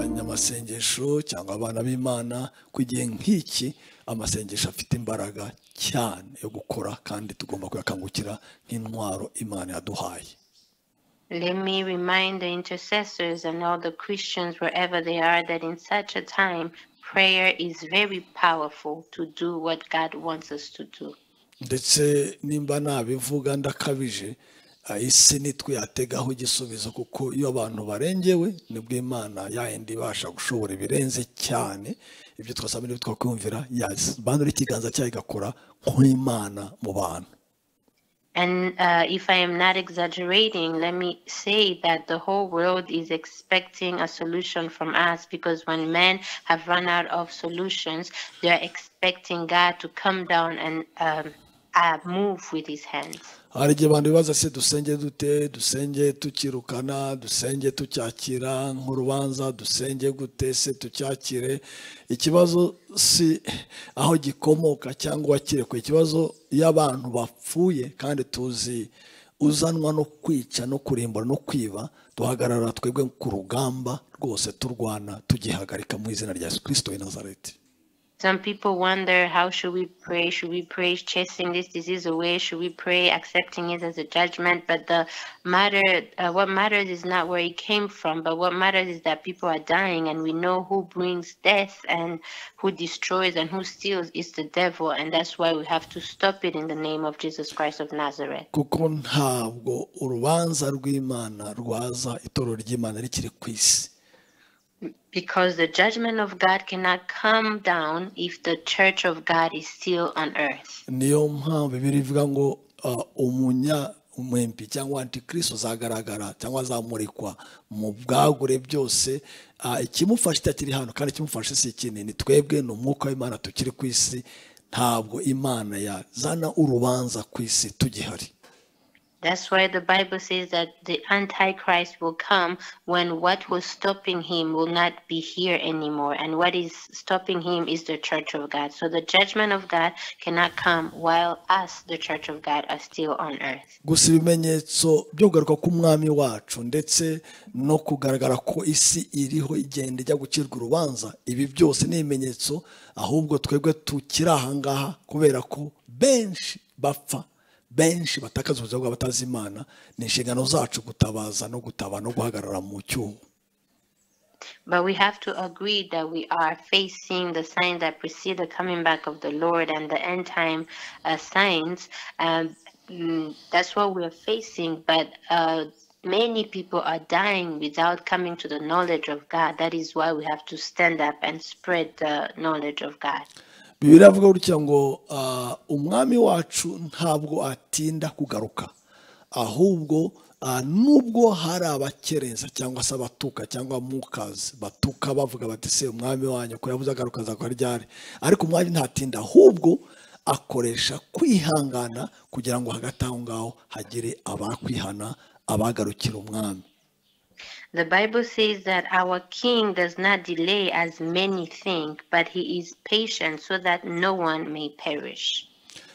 amasengesho cyangwa abana b'imana ku igihe nk'iki amasengesho afite imbaraga cyane yo gukora kandi tugomba kuyakangukira nk'intwaro imana yaduhaye Let me remind the intercessors and all the Christians wherever they are that in such a time, prayer is very powerful to do what God wants us to do. ndetse nimba nabivuga ndakabije ah, isi nitwe yategaho igisubizo kuko iyo abantu barengewe nibwo imana yayindi ibasha gushobora ibirenze cyane ibyo twasaba n'ibyo twakwiyumvira bandura ikiganza cyayo igakora nk'imana mu bantu And uh, if I am not exaggerating, let me say that the whole world is expecting a solution from us because when men have run out of solutions, they are expecting God to come down and um, uh, move with his hands. hari igihe abantu bibaza se dusenge dute dusenge tukirukana dusenge tucyakira nk'urubanza dusenge gute se tucyakire ikibazo si aho gikomoka cyangwa uwakirekwe ikibazo iyo abantu bapfuye kandi tuzi uzanwa no kwica no kurimbura no kwiba duhagarara twebwe ku rugamba rwose turwana tugihagarika mu izina rya yesu kirisito w'i nazareti Some people wonder how should we pray? Should we pray chasing this disease away? Should we pray accepting it as a judgment? But the matter, uh, what matters is not where it came from, but what matters is that people are dying, and we know who brings death and who destroys and who steals is the devil, and that's why we have to stop it in the name of Jesus Christ of Nazareth. kuko ntabwo urubanza rw'imana rwaza itorero ry'imana rikiri ku isi Because the judgment of God cannot come down if the church of God is still on earth. niyo mpamvu bibiri ivuga ngo ah, umunya umwempi cyangwa antikristo azagaragara cyangwa azamurikwa mu bwagure byose ah, ikimufasha itakiri hano kandi ikimufasha si ikindi ni twebwe ni umwuka w'imana tukiri ku isi ntabwo imana yazana urubanza ku isi tugihari That's why the Bible says that the Antichrist will come when what was stopping him will not be here anymore. And what is stopping him is the church of God. So the judgment of God cannot come while us, the church of God, are still on earth. gusa ibimenyetso byo kugaruka k'umwami wacu ndetse no kugaragara ko isi iriho igenda ijya gucirwa urubanza ibi byose ni ibimenyetso ahubwo twebwe tukiri ahangaha kubera ko benshi bapfa benshi batakaza ubuzima bwabo batazi imana ni inshingano zacu gutabaza no gutabara no guhagarara mu cyuho But we have to agree that we are facing the signs that precede the coming back of the Lord and the end time uh, signs. Um, mm, that's what we are facing. But uh, many people are dying without coming to the knowledge of God. That is why we have to stand up and spread the knowledge of God. bibiri avuga gutya ngo ah, umwami wacu ntabwo atinda kugaruka ahubwo ah, nubwo hari abakereza cyangwa se abatuka cyangwa abamukazi batuka bavuga bati se umwami wanyu ko yabuze agaruka azakora ryari ariko umwami ntatinda ahubwo akoresha kwihangana kugira ngo hagati aho ngaho hagire abakwihana abagarukira umwami The Bible says that our king does not delay as many think, but he is patient so that no one may perish.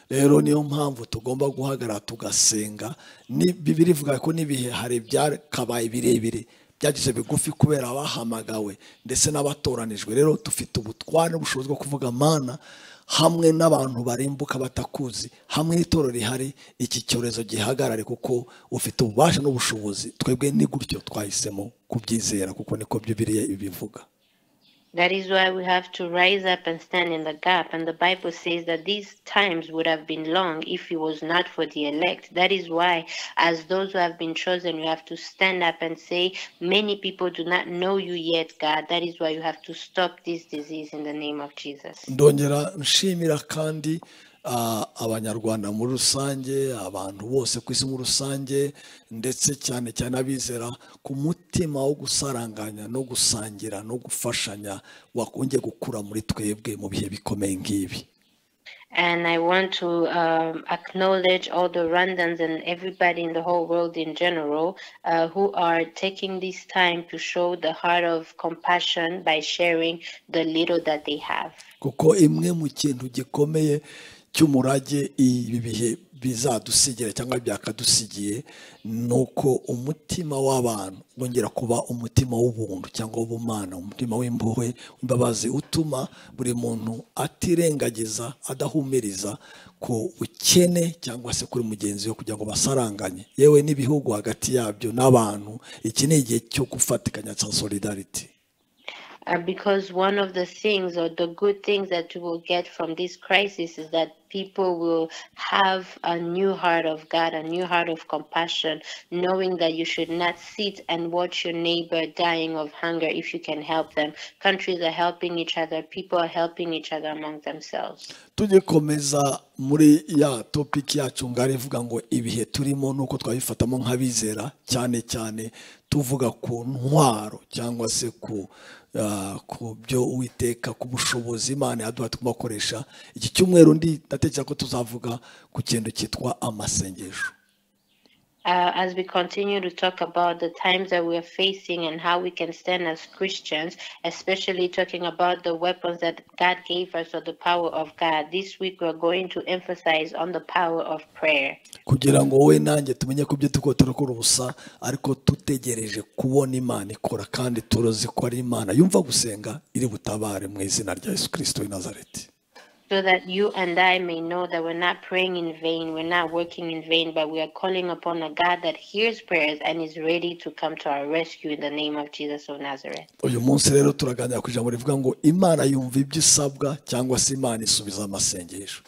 rero niyo mpamvu tugomba guhagarara tugasenga Ni- bibiri ivuga ko n'ibihe hari ibyakabaye birebire byagize bigufi kubera abahamagawe ndetse n'abatoranijwe rero dufite ubutware n'ubushobozi bwo kuvuga mana hamwe n'abantu barimbuka batakuzi hamwe n'itorero rihari iki cyorezo gihagarare kuko ufite ububasha n'ubushobozi twebwe ni gutyo twahisemo kubyizera kuko niko bibiriya ibivuga That is why we have to rise up and stand in the gap. And the Bible says that these times would have been long if it was not for the elect. That is why, as those who have been chosen, you have to stand up and say, Many people do not know you yet, God. That is why you have to stop this disease in the name of Jesus. ndongera nshimira kandi ah, abanyarwanda muri rusange abantu bose ku isi muri rusange ndetse cyane cyane abizera ku mutima wo gusaranganya no gusangira no gufashanya wakongeye gukura muri twebwe mu bihe bikomeye nk'ibi And I want to um, acknowledge all the Rwandans and everybody in the whole world in general uh, who are taking this time to show the heart of compassion by sharing the little that they have. kuko imwe mu kintu gikomeye cy'umurage ibi bihe bizadusigira cyangwa byakadusigiye ni uko umutima w'abantu wongera kuba umutima w'ubuntu cyangwa w'ubumana umutima w'impuhwe imbabazi utuma buri muntu atirengagiza adahumiriza ku ukene cyangwa se kuri mugenzi we kugira ngo basaranganye yewe n'ibihugu hagati yabyo n'abantu iki ni igihe cyo gufatikanya cya solidarity Uh, because one of the things or the good things that we will get from this crisis is that people will have a new heart of God, a new heart of compassion, knowing that you should not sit and watch your neighbor dying of hunger if you can help them. Countries are helping each other, people are helping each other among themselves. tujye komeza muri ya topiki yacu ngari ivuga ngo ibihe turimo nuko twabifatamo nk'abizera cyane cyane tuvuga ku ntwaro cyangwa se ku ah, ku byo uwiteka ku bushobozi imana yaduha tugomba gukoresha iki cyumweru ndi ndatekereza ko tuzavuga ku kintu cyitwa amasengesho Uh, as we continue to talk about the times that we are facing and how we can stand as Christians, especially talking about the weapons that God gave us or the power of God, this week we're going to emphasize on the power of prayer. kugira ngo wowe nanjye tumenye ko ibyo turiko turakora ubusa ariko dutegereje kubona imana ikora kandi turuzi ko ari imana yumva gusenga iri butabare mu izina rya yesu kirisito w'i nazareti so that you and I may know that we're not praying in vain, we're not working in vain, but we are calling upon a God that hears prayers and is ready to come to our rescue in the name of Jesus of Nazareth. uyu munsi rero turaganira ku ijambo rivuga ngo imana yumva ibyo isabwa cyangwa se imana isubiza amasengesho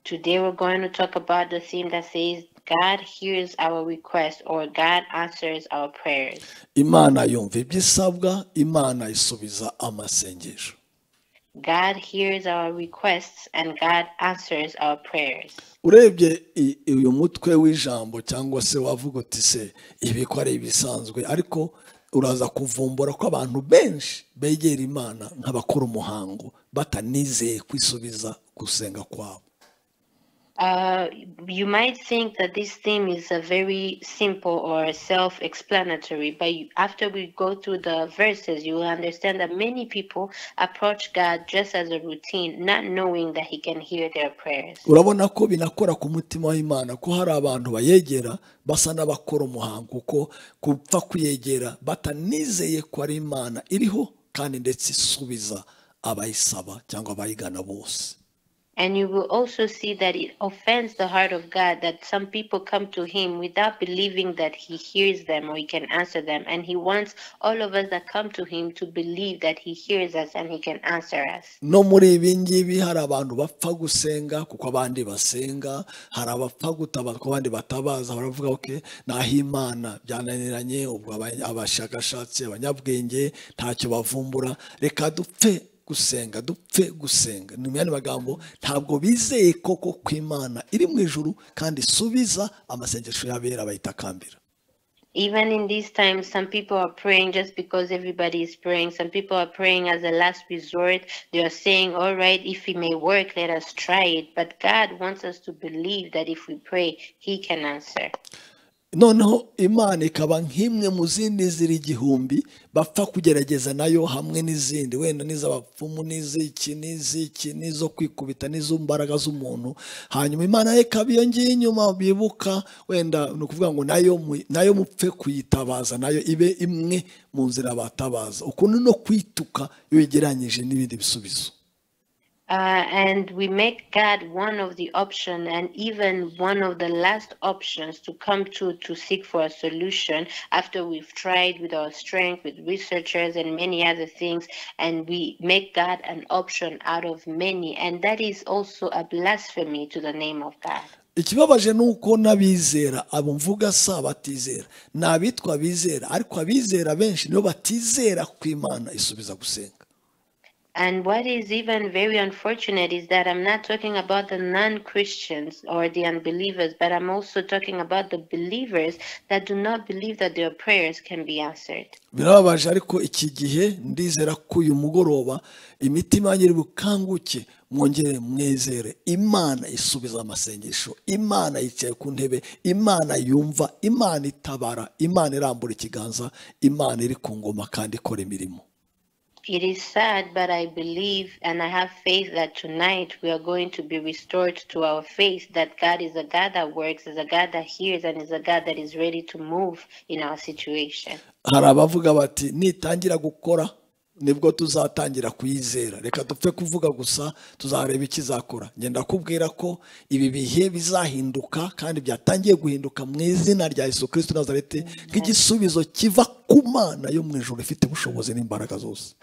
Today we're going to talk about the theme that says, God hears our request or God answers our prayers. imana yumva ibyo isabwa imana isubiza amasengesho God hears our requests and God answers our prayers. urebye i- uyu mutwe w'ijambo cyangwa se wavuga uti se ibi ko ari ibisanzwe ariko uraza kuvumbura ko abantu benshi begera imana nk'abakora umuhango batanizeye kwisubiza gusenga kwabo Uh, you might think that this theme is a very simple or self-explanatory, but you, after we go through the verses, you will understand that many people approach God just as a routine, not knowing that He can hear their prayers. urabona ko binakora ku mutima w'imana ko hari abantu bayegera basa n'abakora umuhango ko gupfa kuyegera batanizeye ko ari imana iriho kandi ndetse isubiza abayisaba cyangwa abayigana bose And you will also see that it offends the heart of God that some people come to Him without believing that He hears them or He can answer them. And He wants all of us that come to Him to believe that He hears us and He can answer us. no muri ibi ngibi hari abantu bapfa gusenga kuko abandi basenga hari abapfa gutabaza kuko abandi batabaza baravuga oke naho imana byananiranye ubwo aba- abashakashatsi abanyabwenge ntacyo bavumbura reka dupfe gusenga dupfe gusenga ni mu yandi magambo ntabwo bizeye koko ko imana iri mu ijuru kandi isubiza amasengesho y'abera bayitakambira even in these times, some people are praying just because everybody is praying. Some people are praying as a last resort. They are saying, All right, if it may work, let us try it. But God wants us to believe that if we pray, He can answer. noneho imana ikaba nk'imwe mu zindi ziri igihumbi bapfa kugerageza nayo hamwe n'izindi wenda n'iz'abapfumu n'iz'iki n'iz'iki n'izo kwikubita n'izombaraga z'umuntu hanyuma imana yo ikaba iyo ngiyo inyuma bibuka wenda ni ukuvuga ngo nayo mu- nayo mupfe kuyitabaza nayo ibe imwe mu nzira batabaza ukuntu no kwituka iyo uyigereranyije n'ibindi bisubizo Uh, and we make God one of the option and even one of the last options to come to to seek for a solution after we've tried with our strength, with researchers and many other things, and we make God an option out of many, and that is also a blasphemy to the name of God. ikibabaje ni uko n'abizera abo mvuga si abatizera ni abitwa abizera ariko abizera benshi nibo batizera ku imana isubiza gusenga And what is even very unfortunate is that I'm not talking about the non Christians or the unbelievers, but I'm also talking about the believers that do not believe that their prayers can be answered. birababaje ariko iki gihe ndizera ko uyu mugoroba imitima yanyu iri bukanguke mwongere mwizere imana isubiza amasengesho imana yicaye ku ntebe imana yumva imana itabara imana irambura ikiganza imana iri ku ngoma kandi ikora imirimo It is sad, but I believe and I have faith that tonight we are going to be restored to our faith that God is a God that works, is a God that hears, and is a God that is ready to move in our situation. hari abavuga bati nitangira gukora nibwo tuzatangira kuyizera reka dupfe kuvuga gusa tuzareba ikizakora ngenda kubwira ko ibi bihe bizahinduka kandi byatangiye guhinduka mu izina rya Yesu kirisiti nazareti nk'igisubizo kiva ku mana yo mu ijoro ifite ubushobozi n'imbaraga zose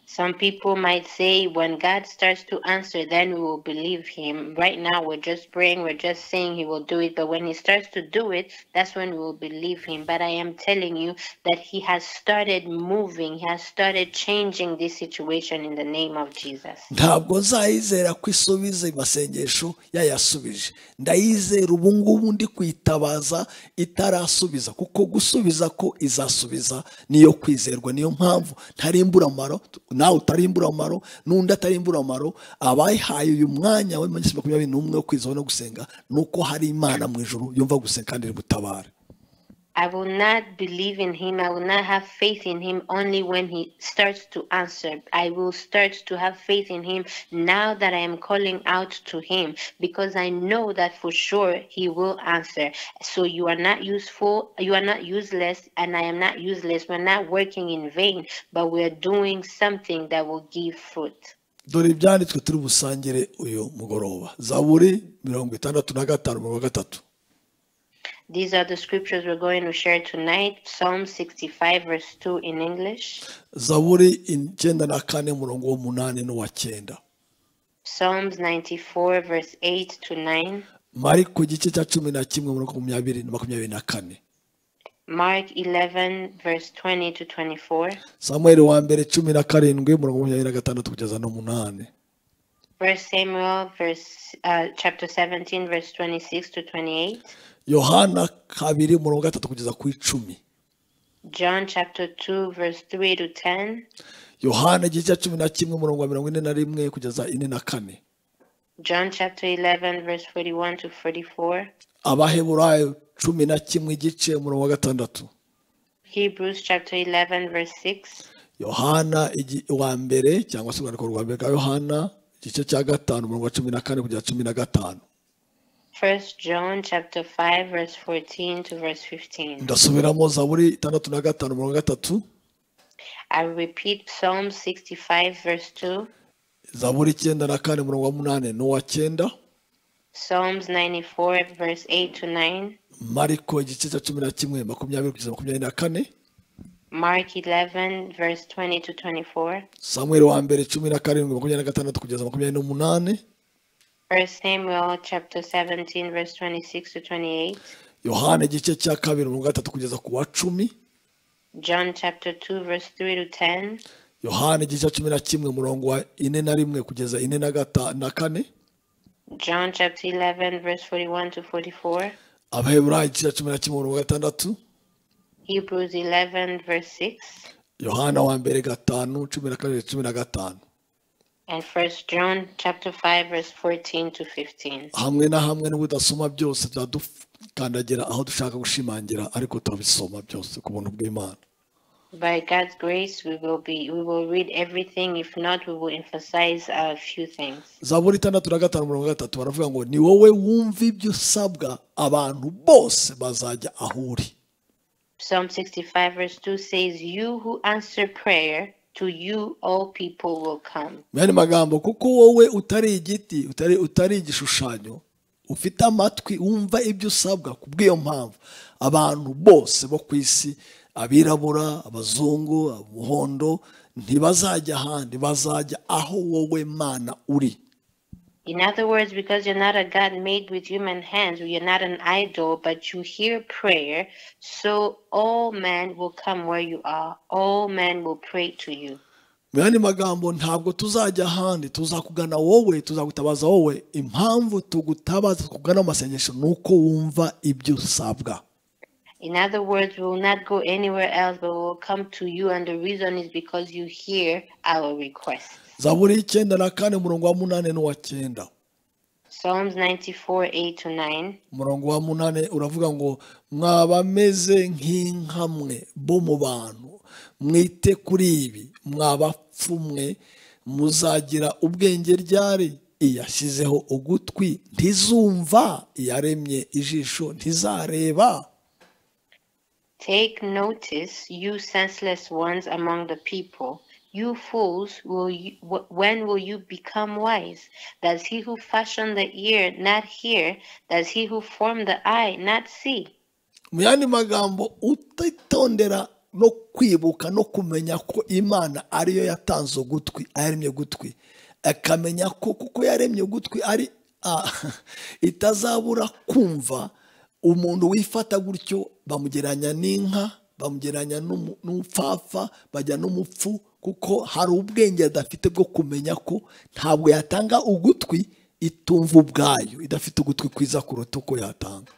Some people might say, when God starts to answer, then we will believe Him. Right now, we're just praying, we're just saying He will do it. But when He starts to do it, that's when we will believe Him. But I am telling you that He has started moving, He has started changing this situation in the name of Jesus. ntabwo nzayizera ko isubiza amasengesho yayasubije ndayizera ubu ngubu ndi kuyitabaza itarasubiza kuko gusubiza ko izasubiza niyo kwizerwa niyo mpamvu ntarimburamaro nawe utarimburamaro n'undi atarimburamaro abayihaye uyu mwanya wa minsi makumyabiri n'umwe wo kwizera no gusenga ni uko hari imana mu ijoro yumva gusenga kandi iri butabare I will not believe in him. I will not have faith in him only when he starts to answer. I will start to have faith in him now that I am calling out to him because I know that for sure he will answer. So you are not useful, you are not useless, and I am not useless. We're not working in vain, but we're doing something that will give fruit. dore ibyanditswe turi busangire uyu mugoroba zaburi mirongo itandatu na gatanu mirongo gatatu These are the scriptures we're going to share tonight Psalm 65, verse 2 in English. zaburi icyenda na kane umurongo w'umunani n'uwa cyenda Psalms 94, verse 8 to 9, mari ku gice cya cumi na kimwe umurongo makumyabiri na makumyabiri na kane Mark 11, verse 20 to 24, samuel wa mbere cumi na karindwi umurongo makumyabiri na gatandatu kugeza n'umunani First Samuel, verse uh, chapter 17, verse 26 to 28, yohana kabiri umurongo gatatu kugeza ku icumi John chapter 2, verse 3 to 10, yohana igice cya cumi na kimwe umurongo wa mirongo ine na rimwe kugeza ine na kane John chapter 11, verse 41 to 44, abaheburayo cumi na kimwe igice umurongo wa gatandatu Hebrews chapter 11, verse 6, yohana igi- wa mbere cyangwa se urwandiko rwa mbere bwa yohana igice cya gatanu umurongo wa cumi na kane kugera cumi na gatanu First John chapter 5, verse 14 to verse 15. ndasubiramo zaburi itandatu na gatanu umurongo wa gatatu I repeat Psalm 65, verse 2. zaburi icyenda na kane umurongo wa munani n'uwa cyenda Psalms 94, verse 8 to 9, mariko igice cya cumi na kimwe makumyabiri kugeza makumyabiri na kane Mark 11, verse 20 to 24, samweri wa mbere cumi na karindwi makumyabiri na gatandatu kugeza makumyabiri n'umunani 1 Samuel chapter 17, verse 26 to 28, yohana igice cya kabiri umurongo wa gatatu kugeza ku wa cumi John chapter 2, verse 3 to 10, yohana igice cya cumi na kimwe umurongo wa ine na rimwe kugeza ine na gata na kane John chapter 11, verse 41 to 44, abaheburayo igice cya cumi na kimwe umurongo wa gatandatu Hebrews 11, verse 6, yohana wa mbere gatanu cumi na kabiri cumi na gatanu and 1 John chapter 5, verse 14 to 15. hamwe na hamwe n'ubudasoma byose tuzadukandagira aho dushaka gushimangira ariko turabisoma byose ku buntu bw'imana By God's grace, we will be, we will read everything. If not, we will emphasize a few things. zaburi itandatu na gatanu mirongo gatatu baravuga ngo ni wowe wumva ibyo usabwa abantu bose bazajya aho uri Psalm 65, verse 2 says, You who answer prayer, to you all people will come. mwene magambo kuko wowe utari igiti utari utari igishushanyo ufite amatwi wumva ibyo usabwa ku bw'iyo mpamvu abantu bose bo ku isi abirabura abazungu abahondo ntibazajya ahandi bazajya aho wowe mana uri In other words, because you're not a God made with human hands, you're not an idol, but you hear prayer, so all men will come where you are. All men will pray to you. mwene magambo ntabwo tuzajya ahandi tuzakugana wowe tuzagutabaza wowe impamvu tugutabaza tukugana mu masengesho ni uko wumva ibyo usabwa In other words, we will not go anywhere else, but we will come to you, and the reason is because you hear our requests. zaburi y'icyenda na kane umurongo wa munani n'uwa cyenda Psalms 94, 8 to 9. umurongo wa munani uravuga ngo mwabameze nk'inka mwe bo mu bantu mwite kuri ibi mwabapfumwe muzagira ubwenge ryari iyashyizeho ugutwi ntizumva iyaremye ijisho ntizareba Take notice, you senseless ones among the people. You fools, will you, wh- when will you become wise? Does he who fashioned the ear not hear? Does he who formed the eye not see? mu yandi magambo utitondera no kwibuka no kumenya ko imana ariyo yatanze ugutwi yaremye ugutwi akamenya ko kuko yaremye ugutwi ari ah, itazabura kumva umuntu wifata gutyo bamugeranya n'inka bamugeranya n'umu- n'umupfapfa bajya n'umupfu kuko hari ubwenge adafite bwo kumenya ko ntabwo yatanga ugutwi itumva ubwayo idafite ugutwi kwiza kuruta uko yatanga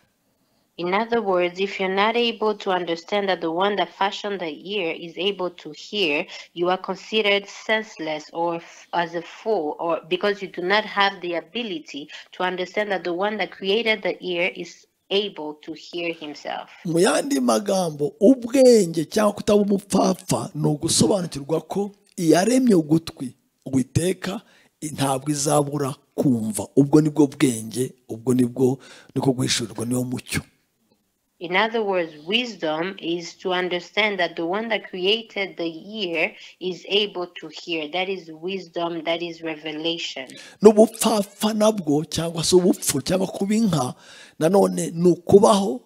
In other words, if you're not able to understand that the one that fashioned the ear is able to hear, you are considered senseless or f- as a fool, or because you do not have the ability to understand that the one that created the ear is able to hear himself. mu yandi magambo ubwenge cyangwa kutaba umupfapfa ni ugusobanukirwa ko iyaremye ugutwi witeka ntabwo izabura kumva ubwo nibwo bwenge ubwo nibwo niko guhishurirwa niwo mucyo In other words, wisdom is to understand that the one that created the ear is able to hear. That is wisdom, that is revelation. n'ubupfapfa nabwo cyangwa se ubupfu cyangwa kuba inka nanone ni ukubaho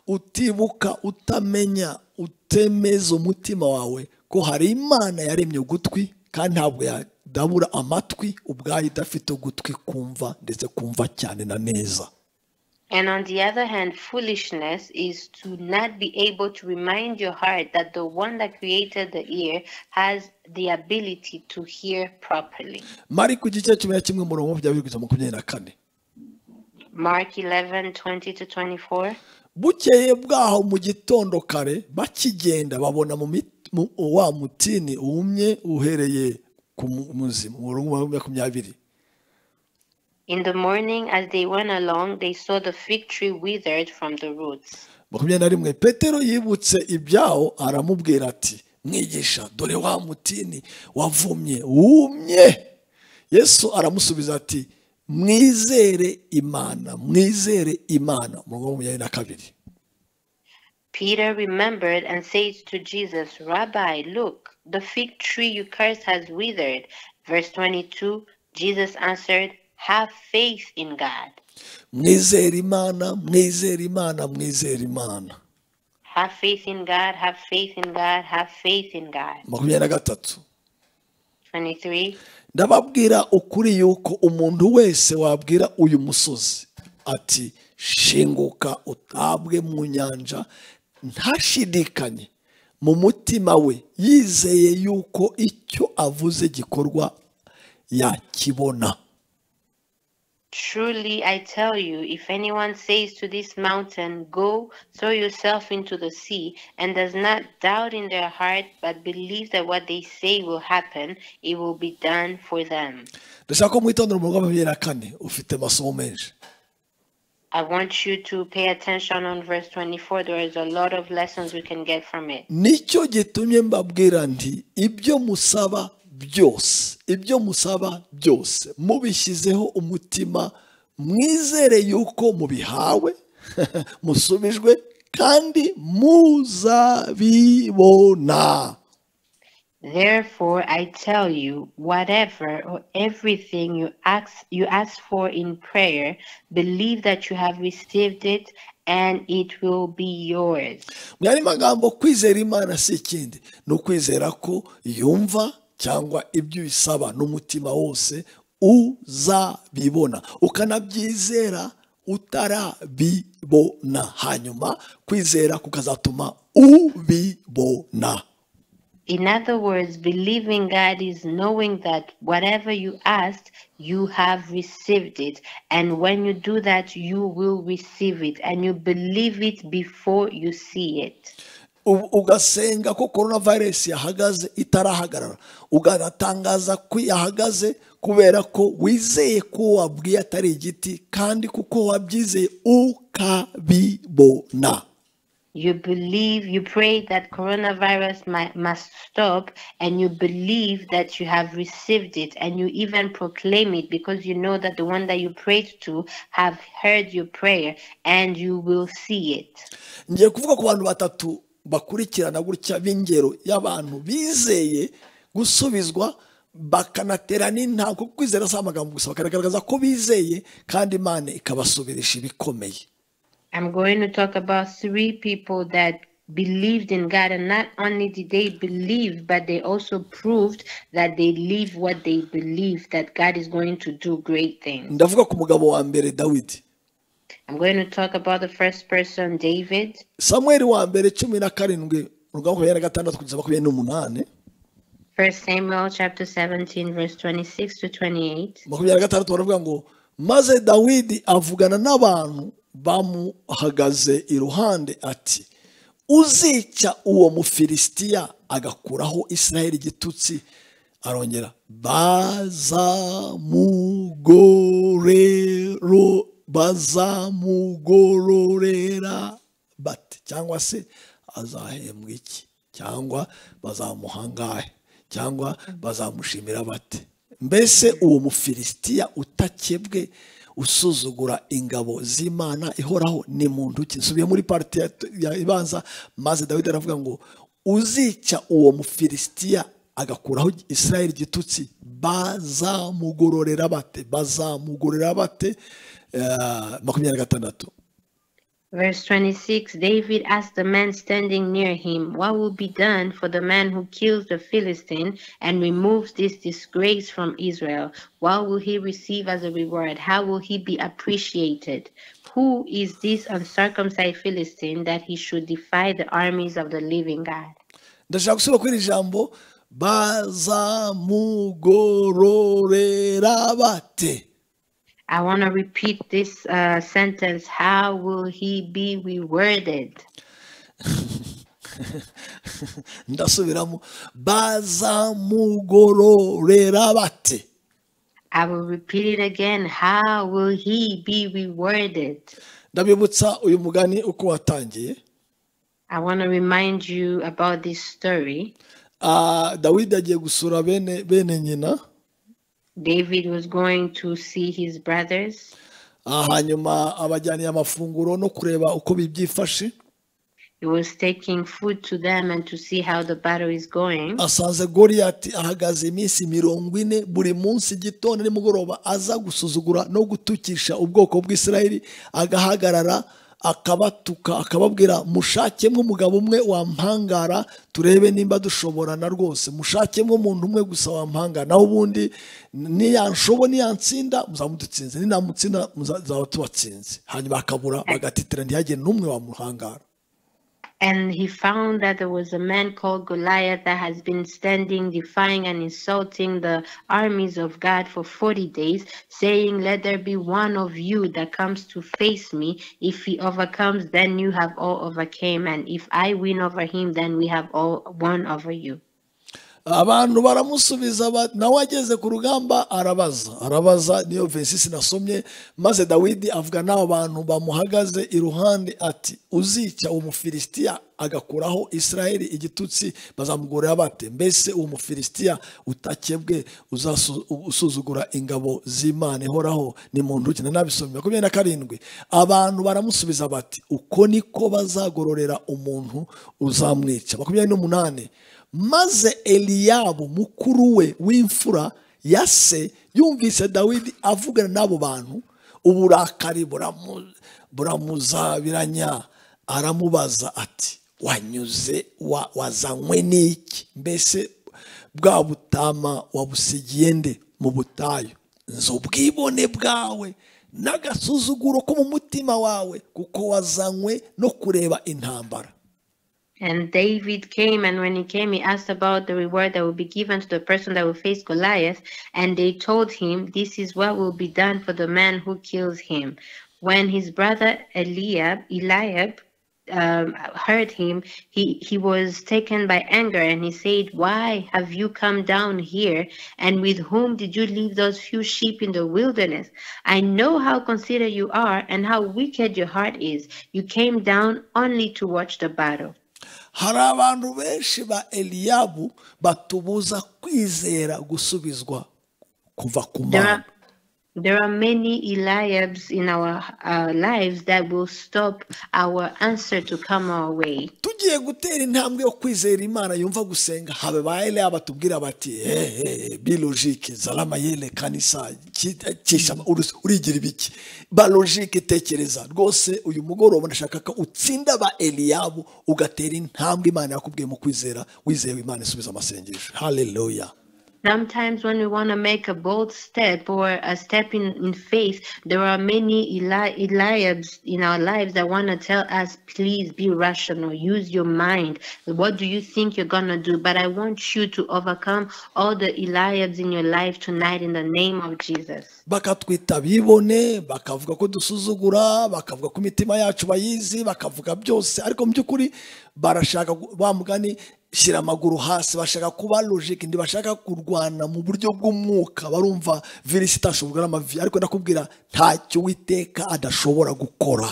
utibuka utamenya utemeza umutima wawe ko hari imana yaremye ugutwi kandi ntabwo yadabura amatwi ubwayo idafite ugutwi kumva ndetse kumva cyane na neza And on the other hand, foolishness is to not be able to remind your heart that the one that created the ear has the ability to hear properly. mari ku gice cumi na kimwe umurongo wa makumyabiri kugeza makumyabiri na kane Mark 11 20 to 24. bukeye bwaho mu gitondo kare bakigenda babona mu mit- mu- wa mutini wumye uhereye ku mu- muzima umurongo wa makumyabiri In the morning, as they went along, they saw the fig tree withered from the roots. makumyabiri na rimwe petero yibutse ibyaho aramubwira ati mwigisha dore wa mutini wavumye wumye yesu aramusubiza ati mwizere imana mwizere imana umurongo wa makumyabiri na kabiri Peter remembered and said to Jesus, Rabbi, look, the fig tree you cursed has withered. Verse 22 Jesus answered, Have faith in God. mwizere imana mwizere imana mwizere imana Have faith in God, have faith in God, have faith in God. makumyabiri na gatatu 23. ndababwira ukuri yuko umuntu wese wabwira uyu musozi ati shinguka utabwe mu nyanja ntashidikanye mu mutima we yizeye yuko icyo avuze gikorwa yakibona Truly I tell you, if anyone says to this mountain, Go, throw yourself into the sea, and does not doubt in their heart, but believes that what they say will happen, it will be done for them. ndashaka ko mwitondera umurongo wa makumyabiri na kane ufite amasomo menshi I want you to pay attention on verse 24. There is a lot of lessons we can get from it. nicyo gitumye mbabwira nti ibyo musaba byose ibyo musaba byose mubishyizeho umutima mwizere yuko mubihawe musubijwe kandi muzabibona Therefore, I tell you, whatever or everything you ask, you ask for in prayer, believe that you have received it and it will be yours. mu yandi magambo kwizera imana si ikindi ni ukwizera ko yumva cyangwa ibyo uyisaba n'umutima wose uzabibona ukanabyizera utarabibona hanyuma kwizera kukazatuma ubibona In other words, believing God is knowing that whatever you asked, you have received it. And when you do that, you will receive it and you believe it before you see it. ubu- ugasenga ko korona virusi yahagaze itarahagarara ukanatangaza ko yahagaze kubera ko wizeye ko wabwiye atari igiti kandi kuko wabyizeye ukabibona You believe, you pray that coronavirus mi- must stop, and you believe that you have received it, and you even proclaim it because you know that the one that you prayed to have heard your prayer and you will see it. ngiye kuvuga ku bantu batatu bakurikirana gutya b'ingero y'abantu bizeye gusubizwa bakanatera n'intabwo kuko kwizera si amagambo gusa bakagaragaza ko bizeye kandi imana ikabasubirisha ibikomeye I'm going to talk about three people that believed in God, and not only did they believe, but they also proved that they live what they believe that God is going to do great things. ndavuga ku mugabo wa mbere dawidi I'm going to talk about the first person, David. samweri wa mbere cumi na karindwi urwa makumyabiri na gatandatu kugeza makumyabiri n'umunani 1 Samuel chapter 17, verse 26 to 28. makumyabiri na gatandatu baravuga ngo maze dawidi avugana n'abantu bamuhagaze iruhande ati uzica uwo mufilisitiya agakuraho israheli igitutsi arongera bazamugorero bazamugororera bate cyangwa se azahembwa iki cyangwa bazamuhangahe cyangwa bazamushimira bate mbese uwo mufilisitiya utakebwe usuzugura ingabo z'imana ihoraho ni muntu ki nsubiye muri parite ibanza maze dawidi aravuga ngo uzica uwo mufilisitiya agakuraho israel igitutsi bazamugororera bate bazamugororera bate Eh, makumyabiri na gatandatu Verse 26 David asked the man standing near him, What will be done for the man who kills the Philistine and removes this disgrace from Israel? What will he receive as a reward? How will he be appreciated? Who is this uncircumcised Philistine that he should defy the armies of the living God? ndashaka gusubira kuri iri jambo bazamugororera bate I want to repeat this uh, sentence. How will he be rewarded? ndasubiramo bazamugororera bate I will repeat it again. How will he be rewarded? ndabibutsa uyu mugani uko watangiye I want to remind you about this story. Ah, dawidi agiye gusura bene bene nyina David was going to see his brothers. Ah, hanyuma abajyaniye amafunguro no kureba uko bibyifashe He was taking food to them and to see how the battle is going. asanze goriyati ahagaze iminsi mirongo ine buri munsi gitondo nimugoroba aza gusuzugura no gutukisha ubwoko bw'isirayeli agahagarara akabatuka akababwira mushakemo umugabo umwe wampangara turebe nimba dushoborana rwose mushakemo umuntu umwe gusa wampangara naho ubundi niyanshobo niyansinda muzamudutsinze ninamutsinda muzaba tubatsinze hanyuma akabura bagatitira ntihagire n'umwe wamuhangara And he found that there was a man called Goliath that has been standing, defying and insulting the armies of God for 40 days, saying, Let there be one of you that comes to face me. If he overcomes, then you have all overcame. And if I win over him, then we have all won over you. abantu baramusubiza ba- nawe ageze ku rugamba arabaza arabaza niyo vesisi nasomye maze dawidi avuga n'abo bantu bamuhagaze iruhande ati uzica uwo mufilisitiya agakuraho israheli igitutsi bazamugorera bate mbese uwo mufilisitiya utakebwe uzasu- usuzugura ingabo z'imana ihoraho ni mu ntoki nanabisomye makumyabiri na karindwi abantu baramusubiza bati uko niko bazagororera umuntu uzamwica makumyabiri n'umunani maze eliyabu mukuru we w'imfura ya se yumvise dawidi avugana n'abo bantu uburakari buramu- buramuzabiranya aramubaza ati wanyuze wa- wazanywe n'iki mbese bwa butama wabusigiye nde mu butayu nzi ubwibone bwawe n'agasuzuguro ko mu mutima wawe kuko wazanywe no kureba intambara And David came, and when he came, he asked about the reward that will be given to the person that will face Goliath. And they told him, This is what will be done for the man who kills him. When his brother Eliab, Eliab um, heard him, he, he was taken by anger and he said, Why have you come down here? And with whom did you leave those few sheep in the wilderness? I know how considerate you are and how wicked your heart is. You came down only to watch the battle. hari abantu benshi ba eliyabu batubuza kwizera gusubizwa kuva ku There are, mana there are many Eliabs in our uh, lives that will stop our answer to come our way. tugiye gutera intambwe yo kwizera imana yumva gusenga habe ba eliya batubwira bati hehe bilogike zaramayele kanisa ki- kisha uri- urigira ibiki ba logike tekereza rwose uyu mugoroba ndashaka ko utsinda ba eliyabu ugatera intambwe imana yakubwiye mu kwizera wizewe imana isubiza amasengesho haleluya Sometimes when we want to make a bold step or a step in, in faith, there are many Eli- Eliabs in our lives that want to tell us, please be rational, use your mind. What do you think you're going to do? But I want you to overcome all the Eliabs in your life tonight in the name of Jesus. bakatwita abibone bakavuga ko dusuzugura bakavuga ko imitima yacu bayizi bakavuga byose ariko mu by'ukuri barashaka gu- wa mugani shyira amaguru hasi bashaka kuba logike ntibashaka kurwana mu buryo bw'umwuka barumva virusi itashobora n'amavi ariko ndakubwira ntacyo witeka adashobora gukora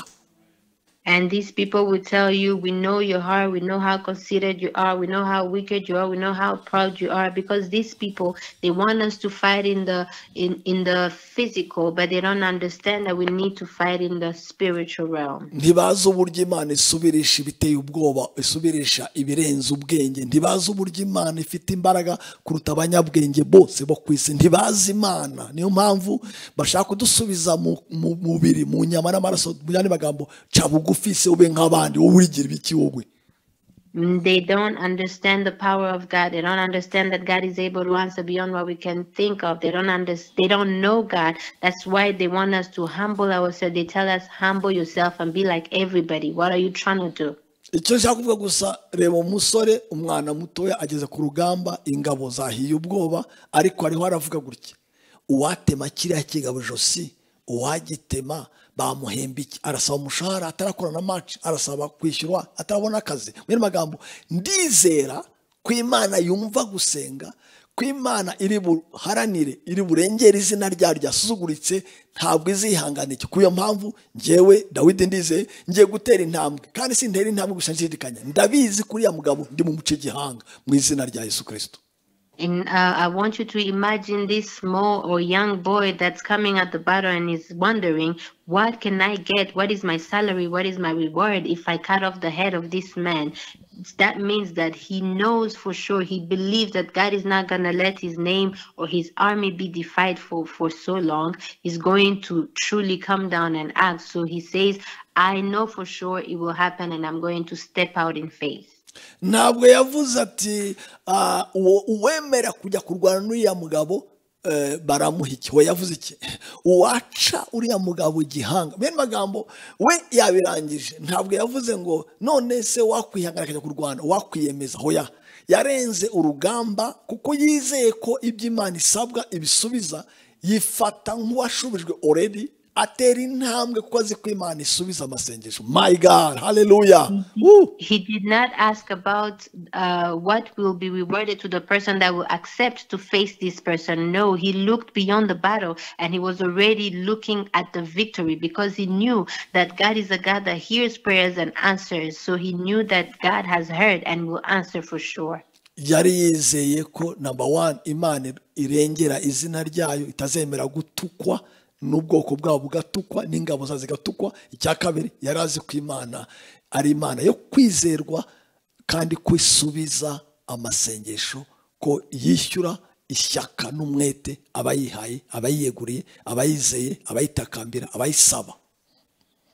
And these people will tell you, We know your heart, we know how considerate you are, we know how wicked you are, we know how proud you are, because these people they want us to fight in the in, in the physical, but they don't understand that we need to fight in the spiritual realm. ntibazi uburyo imana isubirisha ibiteye ubwoba isubirisha ibirenze ubwenge ntibazi uburyo imana ifite imbaraga kuruta abanyabwenge bose bo ku isi ntibazi imana niyo mpamvu bashaka kudusubiza mu mu mubiri mu nyama n'amaraso mu yandi magambo ca bugufi se ube nk'abandi wowe urigira ibiki wowe Mm, They don't understand the power of God. They don't understand that God is able to answer beyond what we can think of. They don't understand. They don't know God. That's why they want us to humble ourselves. They tell us, humble yourself and be like everybody. What are you trying to do? icyo nshaka kuvuga gusa reba umusore umwana mutoya ageze ku rugamba ingabo zahiye ubwoba ariko hariho aravuga gutya uwatema kiriya kigabo ijosi uwagitema bamuhemba iki arasaba umushahara atarakora na maci arasaba kwishyurwa atarabona akazi mu yandi magambo ndizera ko imana yumva gusenga ko imana iri buharanire iri burengere izina ryayo ryasuzuguritse ntabwo izihanganira icyo kuyo mpamvu njyewe dawidi ndizeye ngiye gutera intambwe kandi sintera intambwe gusa nshidikanya ndabizi kuri ya mugabo ndi mu muce gihanga mu izina rya yesu kirisito And uh, I want you to imagine this small or young boy that's coming at the battle and is wondering, what can I get? What is my salary? What is my reward if I cut off the head of this man? That means that he knows for sure, he believes that God is not going to let his name or his army be defied for, for so long. He's going to truly come down and act. So he says, I know for sure it will happen and I'm going to step out in faith. ntabwo yavuze ati "Ah, uwo uwemera kujya kurwana n'uriya mugabo eh, baramuha iki we yavuze iki uwaca uriya mugabo gihanga bene magambo we yabirangije ntabwo yavuze ngo none se wakwihangana akajya kurwana wakwiyemeza hoya yarenze urugamba kuko yizeye ko ibyo imana isabwa ibisubiza yifata nk'uwashubijwe oredi atera intambwe kuko azi ko imana isubiza amasengesho my god haleluya Woo! he did not ask about uh, what will be rewarded to the person that will accept to face this person. No, he looked beyond the battle and he was already looking at the victory because he knew that God is a God that hears prayers and answers. So he knew that God has heard and will answer for sure. yari yizeye ko namba wani imana irengera izina ryayo itazemera gutukwa n'ubwoko bwabo bugatukwa n'ingabo zazo zigatukwa icya kabiri yari azi ko imana ari imana yo kwizerwa kandi ko isubiza amasengesho ko yishyura ishyaka n'umwete abayihaye abayiyeguriye abayizeye abayitakambira abayisaba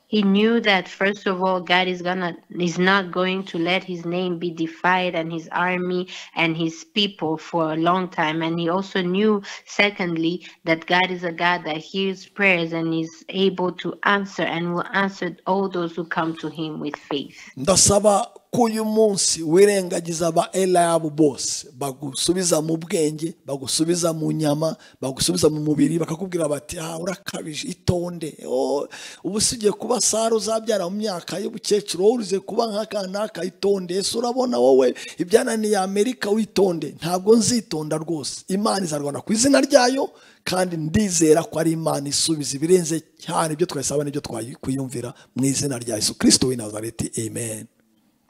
He knew that first of all, God is gonna is not going to let his name be defied and his army and his people for a long time. And he also knew, secondly, that God is a God that hears prayers and is able to answer and will answer all those who come to him with faith. ndasaba ko uyu munsi wirengagiza aba erayabu bose bagusubiza mu bwenge bagusubiza mu nyama bagusubiza mu mubiri bakakubwira bati aha urakabije itonde Oh, ubu si ugiye kuba sara uzabyara mu myaka y'ubukecuru wowe uze kuba nk'aka n'aka itonde ese urabona wowe ibyananiye amerika witonde ntabwo nzitonda rwose imana izarwana ku izina ryayo kandi ndizera ko ari imana isubiza ibirenze cyane ibyo twasaba n'ibyo twakwiyumvira mu izina rya yesu kirisito w'i nazareti amen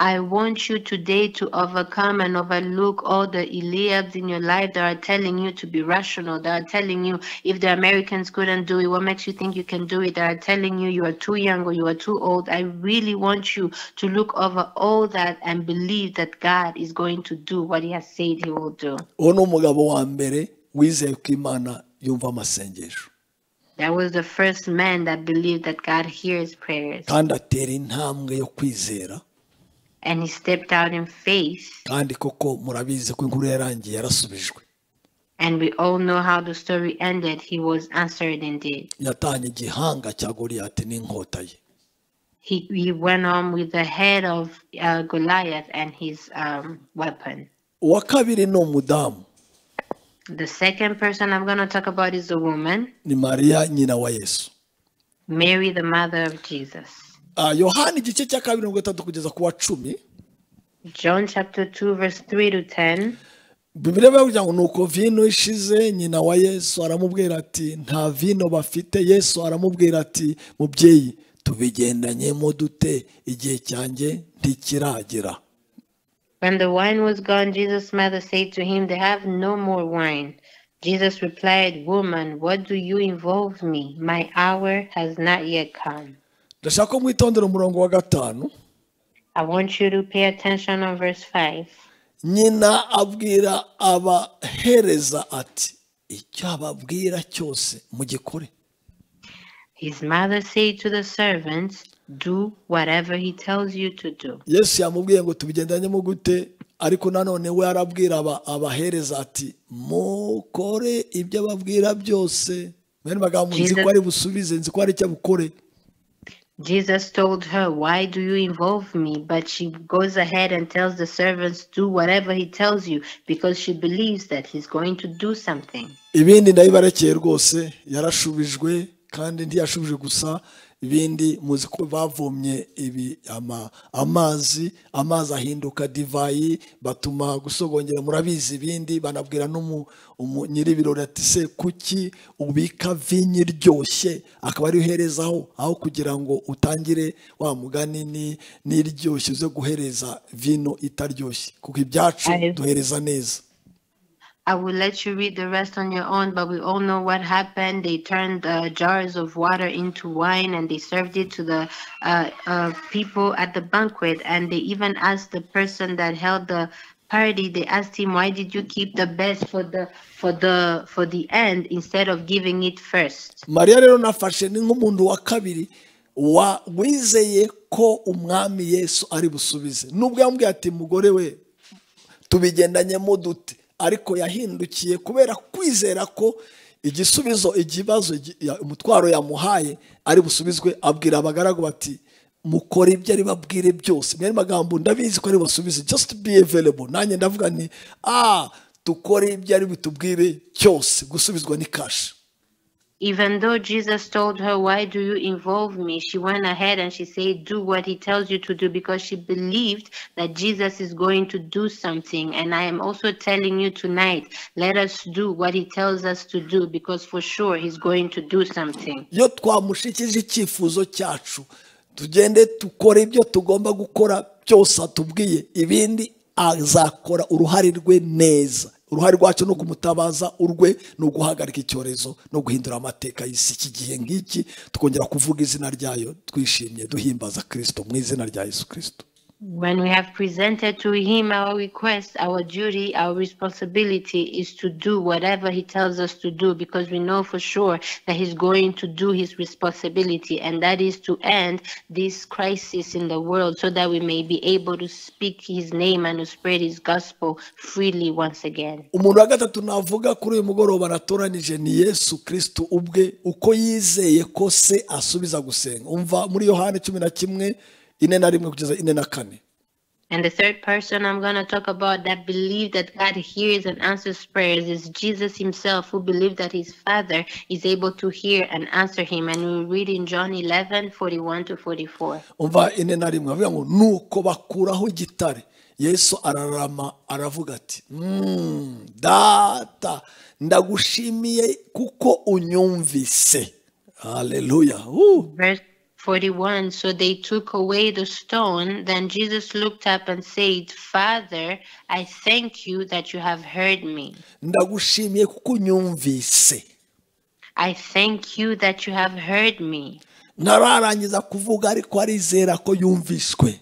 I want you today to overcome and overlook all the Eliabs in your life that are telling you to be rational, that are telling you if the Americans couldn't do it, what makes you think you can do it, that are telling you you are too young or you are too old. I really want you to look over all that and believe that God is going to do what He has said He will do. uwo ni umugabo wa mbere wizeye ko imana yumva amasengesho That was the first man that believed that God hears prayers kandi atera intambwe yo kwizera and he stepped out in faith. kandi koko murabizi ko inkuru yarangiye yarasubijwe And we all know how the story ended. He was answered indeed. yatanye igihanga cya goriyati n'inkota ye he he went on with the head of uh, Goliath and his um, weapon. uwa kabiri ni umudamu The second person I'm going to talk about is a woman, ni mariya nyina wa yesu Mary, the mother of Jesus. Ah, yohani igice cya kabiri mirongo itandatu kugeza ku wa cumi John chapter 2, verse 3 to 10. bibiri baravuga ngo nuko vino ishize nyina wa yesu aramubwira ati nta vino bafite yesu aramubwira ati mubyeyi tubigendanyemo dute igihe cyanjye ntikiragera When the wine was gone, Jesus' mother said to him, They have no more wine. Jesus replied, Woman, what do you involve me? My hour has not yet come. ndashaka ko mwitondera umurongo wa gatanu I want you to pay attention on verse 5. nyina abwira abahereza ati icyo ababwira cyose mugikore His mother said to the servants, Do whatever he tells you to do. yesu yamubwiye ngo tubigendanyemo gute ariko nanone we arabwira aba- abahereza ati mukore ibyo ababwira byose bene bagabo nzi ko ari busubize nzi ko hari icyo bukore Jesus told her, Why do you involve me? But she goes ahead and tells the servants, Do whatever he tells you, because she believes that he's going to do something. ibindi ndabibarekeye rwose yarashubijwe kandi ntiyashubije gusa ibindi muzi ko bavomye ibi ama- amazi amazi ahinduka divayi batuma gusogongera murabizi ibindi banabwira n'umu umu- nyir'ibirori ati se kuki ubika vinyo iryoshye akaba ariyo uherezaho aho kugira ngo utangire wa mugani ni- n'iryoshye uze guhereza vino itaryoshye kuko ibyacu Ahe. duhereza neza I will let you read the rest on your own, but we all know what happened. They turned uh, jars of water into wine and they served it to the uh, uh, people at the banquet. And they even asked the person that held the party, they asked him, "Why did you keep the best for the for the for the end instead of giving it first? mariya rero nafashe ni nk'umuntu wa kabiri wa wizeye ko umwami yesu ari busubize nubwo yambwiye ati mugore we tubigendanyemo dute ariko yahindukiye kubera kwizera ko igisubizo ikibazo gi- ya- umutwaro yamuhaye ari busubizwe abwira abagaragu bati mukore ibyo ari babwire byose mwene magambo ndabizi ko ari busubize just be available nanjye ndavuga ni ah dukore ibyo ari butubwire cyose gusubizwa ni kashi Even though Jesus told her, Why do you involve me? She went ahead and she said, Do what he tells you to do because she believed that Jesus is going to do something. And I am also telling you tonight, let us do what he tells us to do because for sure he's going to do something. iyo twamushikije icyifuzo cyacu tugende dukore ibyo tugomba gukora byose atubwiye ibindi azakora uruhare rwe neza uruhare rwacu ni ukumutabaza urwe ni uguhagarika icyorezo no guhindura amateka y'isi iki gihe nk'iki tukongera kuvuga izina ryayo twishimye duhimbaza kirisito mu izina rya yesu kirisito When we have presented to him our request, our duty, our responsibility is to do whatever he tells us to do because we know for sure that he's going to do his responsibility, and that is to end this crisis in the world so that we may be able to speak his name and to spread his gospel freely once again. umuntu wa gatatu navuga kuri uyu mugoroba natoranije ni yesu kirisito ubwe uko yizeye ko se asubiza gusenga umva muri yohani cumi na kimwe ine na rimwe kugeza ine na kane And the third person I'm going to talk about that believed that God hears and answers prayers is Jesus himself, who believed that his Father is able to hear and answer him. And we read in John 11 41 to 44. umva ine na rimwe avuga ngo nuko bakuraho igitare yesu ararama aravuga ati "Mm, data ndagushimiye kuko unyumvise haleluya Uh, Verse 41 So they took away the stone. Then Jesus looked up and said, Father, I thank you that you have heard me. ndagushimiye kuko unyumvise I thank you that you have heard me. ntararangiza kuvuga ariko arizera ko yumviswe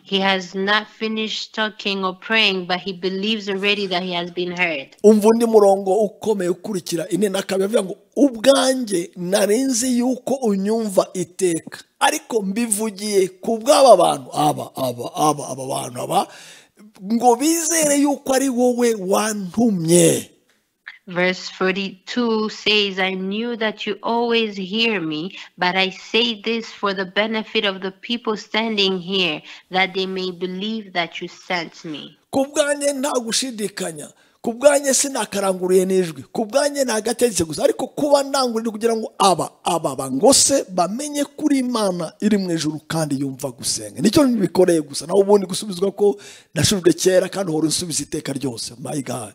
He has not finished talking or praying, but he believes already that he has been heard. umva undi murongo ukomeye ukurikira ine na kabiri avuga ngo ubwanjye nari nzi yuko unyumva iteka ariko mbivugiye ku bw'aba bantu aba aba aba aba bantu aba ngo bizere yuko ari wowe wantumye Verse 42 says, I knew that you always hear me, but I say this for the benefit of the people standing here, that they may believe that you sent me. ku bwanjye nta gushidikanya ku bwanjye sinakaranguruye n'ijwi ku bwanjye nta gategetse gusa ariko kuba ndangurira kugira ngo aba aba bangose bamenye kuri imana iri mu ijuru kandi yumva gusenga nicyo bikoreye gusa nawe ubundi gusubizwa ko nashujwe kera kandi uhora usubiza iteka ryose my god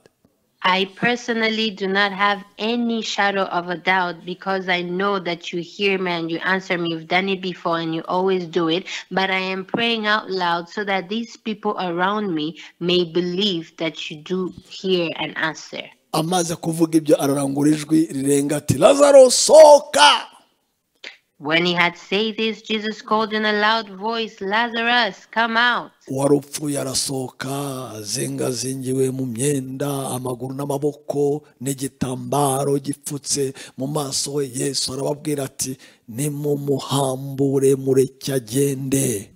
I personally do not have any shadow of a doubt because I know that you hear me and you answer me. You've done it before and you always do it. But I am praying out loud so that these people around me may believe that you do hear and answer. amaze kuvuga ibyo ararangura ijwi rirenga ati lazaro sohoka When he had said this, Jesus called in a loud voice, Lazarus, come out. wari upfuye arasohoka azingazingiwe mu myenda amaguru n'amaboko n'igitambaro gipfutse mu maso he yesu arababwira ati nimumuhambure mureke agende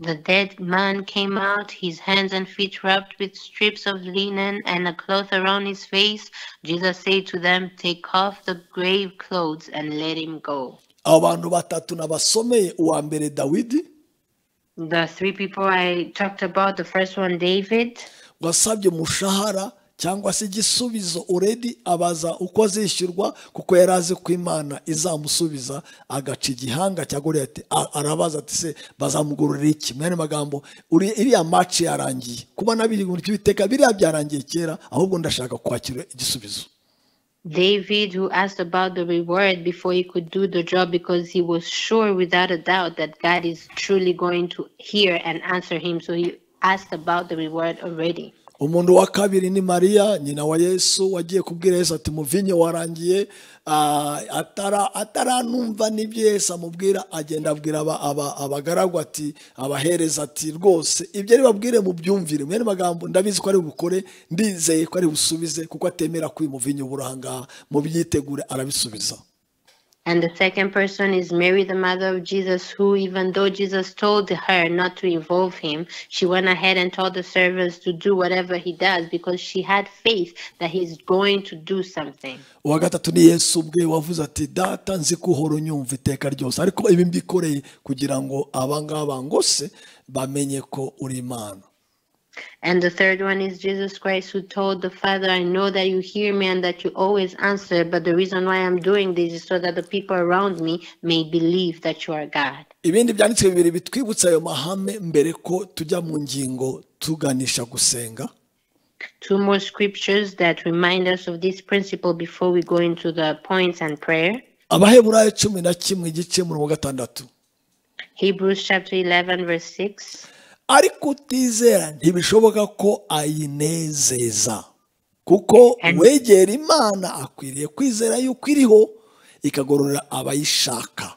The dead man came out, his hands and feet wrapped with strips of linen and a cloth around his face. Jesus said to them, Take off the grave clothes and let him go. abo bantu batatu nabasomeye uwa mbere dawidi The three people I talked about, the first one, David, wasabye umushahara cyangwa se igisubizo uredi abaza uko azishyurwa kuko yari azi ko imana izamusubiza agaca igihanga cya goriyati A- arabaza ati se bazamugururira iki mu yandi magambo uri- iriya maci yarangiye kuba nabiri mu cy'ibiteka biriya byarangiye kera ahubwo ndashaka kwakira igisubizo David, who asked about the reward before he could do the job because he was sure without a doubt that God is truly going to hear and answer him. So he asked about the reward already. umuntu wa kabiri ni mariya nyina wa yesu wagiye kubwira yesu ati muvinyo warangiye ah, atara- ataranumva n'ibyo yesu amubwira agenda abwira aba- aba- abagaragu ati abahereza ati rwose ibyo ari babwire mu byumvire mwene magambo ndabizi ko ari bukore ndizeye ko ari busubize kuko atemera ko uyu muvinyo ubura aha ngaha mu byitegure arabisubiza And the second person is Mary, the mother of Jesus, who, even though Jesus told her not to involve him, she went ahead and told the servants to do whatever he does because she had faith that he's going to do something. uwa gatatu ni yesu ubwe wavuze ati data nzi ko uhora unyumva iteka ryose ariko ibi mbikoreye kugira ngo abangaba ngose bamenye ko uri imana And the third one is Jesus Christ, who told the Father, I know that you hear me and that you always answer, but the reason why I'm doing this is so that the people around me may believe that you are God. ibindi byanditswe bibiri bitwibutsa ayo mahame mbere ko tujya mu ngingo tuganisha gusenga Two more scriptures that remind us of this principle before we go into the points and prayer. abaheburayo cumi na kimwe igice murongo gatandatu Hebrews chapter 11, verse 6. ariko utizera ntibishoboka ko ayinezeza kuko wegera imana akwiriye kwizera yuko iriho ikagororera abayishaka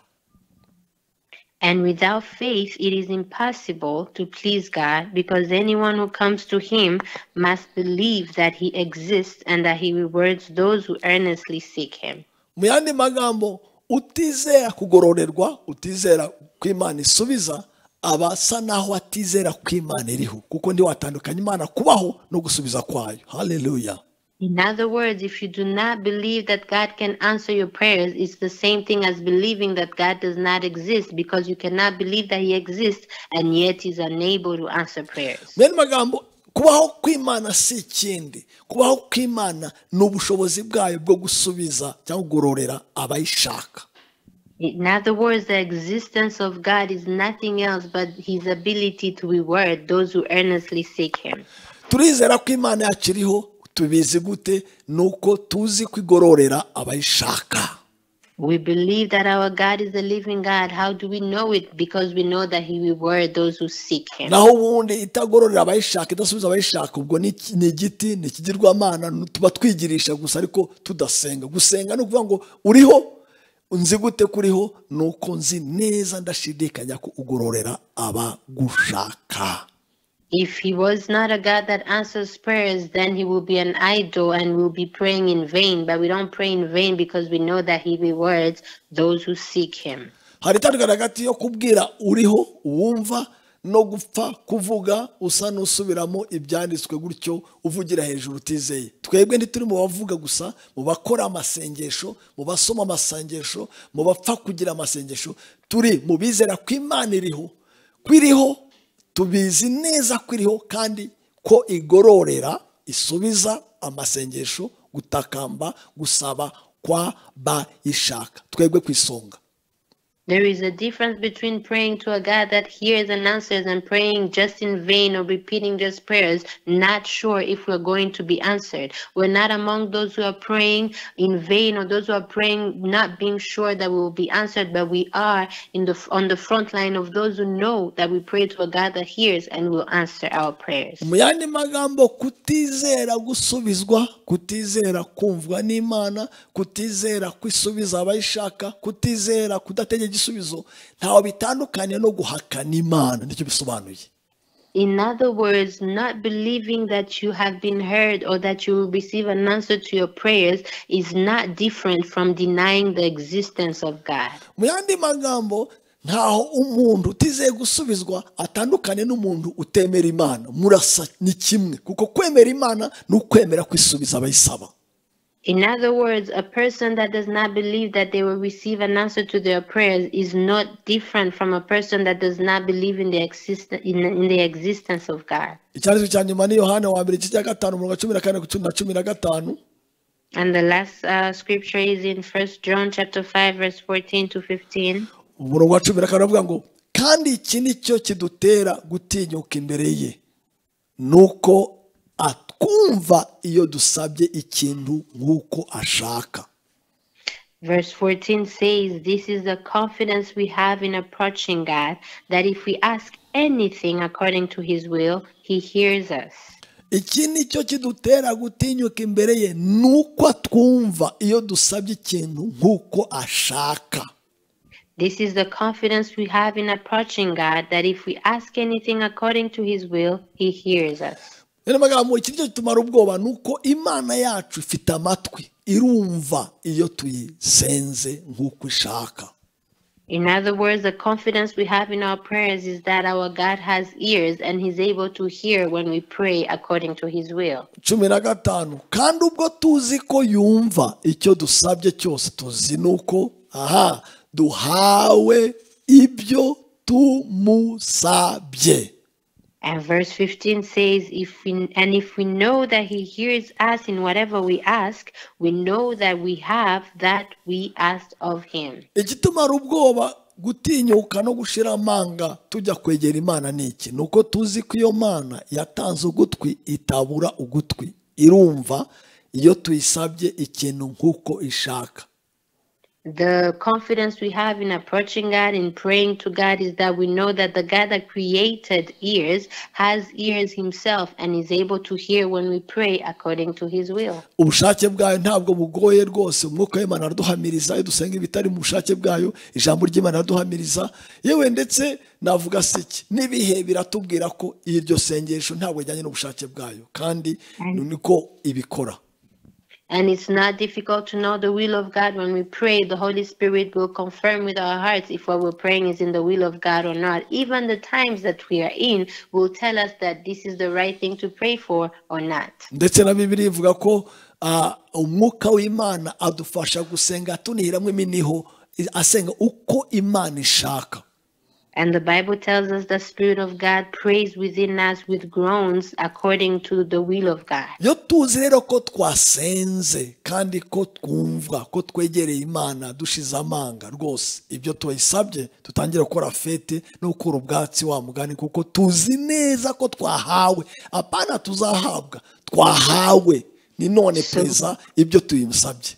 And without faith, it is impossible to please God because anyone who comes to Him must believe that He exists and that He rewards those who earnestly seek Him. mu yandi magambo utizera kugororerwa utizera ko imana isubiza aba asa naho atizera ko imana iriho kuko ntiwatandukanya imana kubaho no gusubiza kwayo haleluya In other words, if you do not believe that God can answer your prayers, it's the same thing as believing that God does not exist because you cannot believe that He exists and yet He's unable to answer prayers. bene magambo kubaho kw'imana si ikindi kubaho kw'imana ni ubushobozi bwayo bwo gusubiza cyangwa kugororera abayishaka In other words, the existence of God is nothing else but His ability to reward those who earnestly seek Him. turizera ko imana yacu iriho tubizi gute ni uko tuzi ko igororera abayishaka We believe that our God is a living God. How do we know it? Because we know that He rewards those who seek Him. naho ubundi itagororera abayishaka idasubiza abayishaka ubwo ni iki- ni igiti ni ikigirwamana ni- tuba twigirisha gusa ariko tudasenga gusenga ni ukuvuga ngo uriho nzi gute kuriho ni uko nzi neza ndashidikanya ko ugororera abagushaka If he was not a God that answers prayers, then he will be an idol and we'll be praying in vain. But we don't pray in vain because we know that he rewards those who seek him. hari itandukanye hagati yo kubwira uriho uwumva no gupfa kuvuga usa n'usubiramo ibyanditswe gutyo uvugira hejuru utizeye twebwe ntituri mu bavuga gusa mu bakora amasengesho mu basoma amasengesho mu bapfa kugira amasengesho turi mu bizera ko imana iriho ko iriho tubizi neza ko iriho kandi ko igororera isubiza amasengesho gutakamba gusaba kwa bayishaka twebwe ku isonga There is a difference between praying to a God that hears and answers and praying just in vain or repeating just prayers, not sure if we're going to be answered. We're not among those who are praying in vain or those who are praying not being sure that we will be answered, but we are in the on the front line of those who know that we pray to a God that hears and will answer our prayers. mu yandi magambo kutizera gusubizwa kutizera kumvwa n'imana kutizera kwisubiza abayishaka kutizera kudategeka igisubizo ntawe bitandukaniye no guhakana imana nicyo bisobanuye In other words, not believing that you have been heard or that you will receive an answer to your prayers is not different from denying the existence of God. mu yandi magambo ntaho umuntu utizeye gusubizwa atandukanye n'umuntu utemera imana murasa ni kimwe kuko kwemera imana ni ukwemera kwisubiza abayisaba In other words, a person that does not believe that they will receive an answer to their prayers is not different from a person that does not believe in the existen- in, in the existence of God. icyanditswe cya nyuma ni yohana wa mbere igice cya gatanu umurongo wa cumi na kane na cumi na gatanu And the last uh, scripture is in First John chapter 5 verse 14 to 15. umurongo wa cumi na kane aravuga ngo kandi iki ni cyo kidutera gutinyuka imbere ye ni uko atwumva iyo dusabye ikintu nk'uko ashaka Verse 14 says, This is the confidence we have in approaching God, that if we ask anything according to his will, he hears us. iki ni cyo kidutera gutinyuka imbere ye ni uko atwumva iyo dusabye ikintu nk'uko ashaka This is the confidence we have in approaching God, that if we ask anything according to his will, he hears us. rero magambo iki ni cyo kitumara ubwoba ni uko imana yacu ifite amatwi irumva iyo tuyisenze nk'uko ishaka In other words, the confidence we have in our prayers is that our God has ears and he's able to hear when we pray according to his will. cumi na gatanu kandi ubwo tuzi ko yumva icyo dusabye cyose tuzi nuko aha duhawe ibyo tumusabye And verse 15 says, if we, and if we know that he hears us in whatever we ask, we know that we have that we asked of him. igitumara ubwoba gutinyuka no gushira amanga tujya kwegera imana ni iki ni uko tuzi ko iyo mana yatanze ugutwi itabura ugutwi irumva iyo tuyisabye ikintu nk'uko ishaka The confidence we have in approaching God in praying to God is that we know that the God that created ears has ears himself and is able to hear when we pray according to his will. ubushake bwayo ntabwo bugoye rwose umwuka w'imana araduhamiriza iyo dusenga ibitari mu bushake bwayo ijambo ry'imana araduhamiriza yewe ndetse navuga se iki n'ibihe biratubwira ko iryo sengesho ntabwo rijyanye n'ubushake bwayo kandi niko ibikora And it's not difficult to know the will of God when we pray. The Holy Spirit will confirm with our hearts if what we're praying is in the will of God or not. Even the times that we are in will tell us that this is the right thing to pray for or not. ndetse na bibiri ivuga ko ah, umwuka w'imana adufasha gusenga tunihiramo iminiho asenga uko imana ishaka And the Bible tells us the Spirit of God prays within us with groans according to the will of God. iyo tuzi rero ko twasenze kandi ko twumva ko twegereye imana dushize amanga rwose ibyo tuyisabye dutangira gukora fete no gukura ubwatsi wa mugani kuko tuzi neza ko twahawe apana tuzahabwa twahawe ni none perezida ibyo tuyisabye